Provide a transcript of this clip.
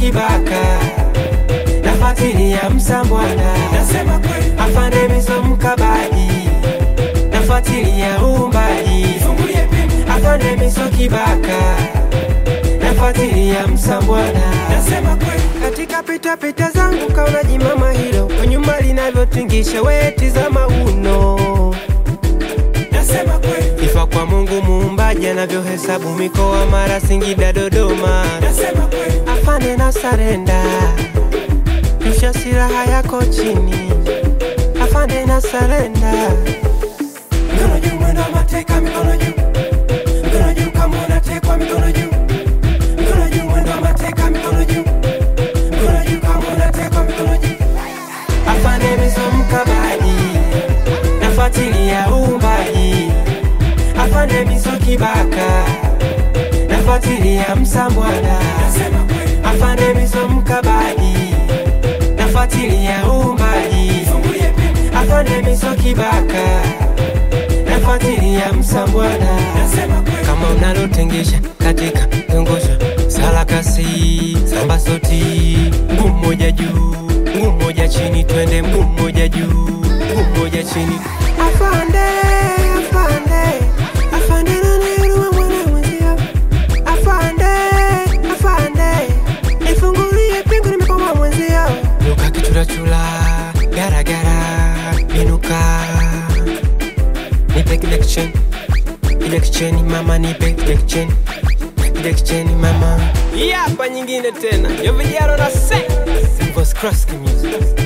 kibaka nafuatilia msambwana nasema kweli afande miso mkabaji nafuatilia uumbaji fungulie pingu afande miso kibaka nafuatilia msambwana nasema kweli katika pitapita zangu kaona jimama hilo kwa nyuma linavyotingisha weti za mauno nasema kweli ifa kwa mungu muumbaji anavyohesabu mikoa mara singida dodoma nasema kweli afande na sarenda rusha silaha yako chini afande na sarenda mikono juu mwendo wa mateka mikono juu mikono juu kama unatekwa mikono juu mikono juu mwendo wa mateka mikono juu mikono juu kama unatekwa mikono juu afande miso mkabaji nafuatilia uumbaji afande miso kibaka nafuatilia msambwana nasema kweli afande miso mkabaji nafuatilia uumbaji fungulie pingu afande miso kibaka nafuatilia msambwana nasema kweli kama unalotengesha katika zungusha sarakasi samba soti mguu mmoja juu mguu mmoja chini twende mguu mmoja juu mguu mmoja chini afande afande afande naniruma mwana mwenzio afande afande nifungulie pingu nimekoma mwenzio luka kichurachula garagara binuka nipe kile kicheni kile kicheni mama nipe kile kicheni kile kicheni mama hii hapa nyingine tena yo vijaro na se Voice Cross Music